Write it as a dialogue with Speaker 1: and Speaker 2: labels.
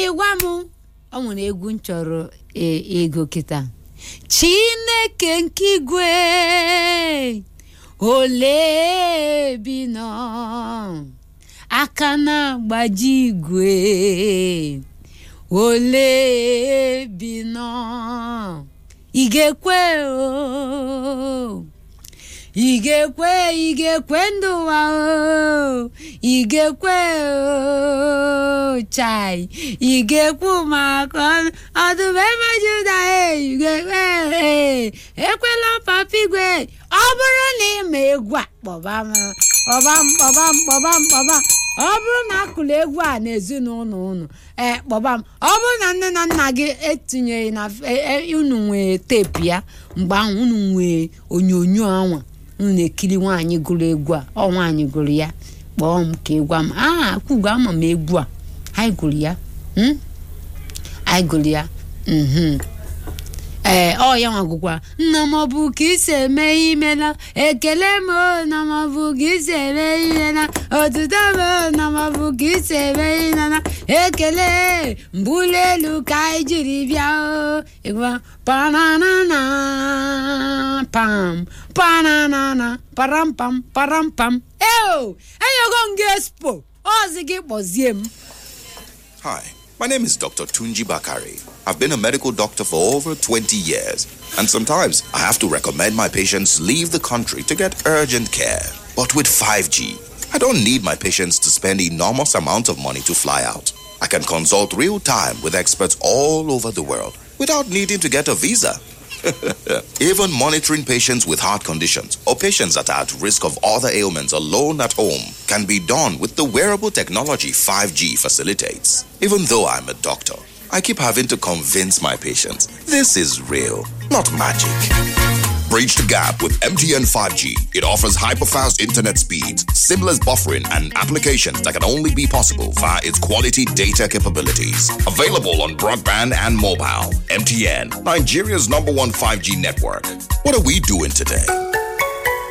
Speaker 1: ịgwa m ọ nwere egwu m chọrọ e- ego kịta chineke nke igwe ole bi nọ aka na-agbaji igwe ole bi nọ ị ga-ekwe o ị ga-ekwe ị ga-ekwe ndụ ụwa o ị ga-ekwe o chai ị ga-ekwu maka ọdụm ebe juda e ị ga-ekwe e ekwela papa igwe ọ bụrụ na ị ma egwu a kpọba m kpọba m kpọba m kpọba m kpọba m ọ bụrụ na akụrụ egwu a n'ezinụlọ unu ee kpọba m ọ bụrụ na nne na nna gị etinyeghị na e- e- unu nwee teepu ya mgbe ahụ unu nwee onyonyo anwa unu na-ekiri nwaanyị gụrụ egwu a ọ nwaanyị gụrụ ya kpọọ m ka ịgwa m a kwugo ama m egwu a anyị gụrụ ya hmm? anyị gụrụ ya mhm ee ọ ya nwagụkwa nna m ọ bụ ka isi eme imela ekele m o na m ọ bụ ka isi eme imela otuto m o na m ọ bụ ka isi eme imela ekele mbuli elu ka anyị jiri bịa o ịgwa pananana pam pananana param pam param pam eo enyego m gị expo ọzi gị kpọzie m
Speaker 2: Hi, my name is Dr. Tunji Bakari. I've been a medical doctor for over 20 years, and sometimes I have to recommend my patients leave the country to get urgent care. But with 5G, I don't need my patients to spend enormous amounts of money to fly out. I can consult real time with experts all over the world without needing to get a visa. Even monitoring patients with heart conditions or patients that are at risk of other ailments alone at home can be done with the wearable technology 5G facilitates. Even though I'm a doctor, I keep having to convince my patients this is real, not magic. Bridge the gap with MTN 5G. It offers hyper-fast internet speeds, seamless buffering, and applications that can only be possible via its quality data capabilities. Available on broadband and mobile. MTN, Nigeria's number one 5G network. What are we doing today?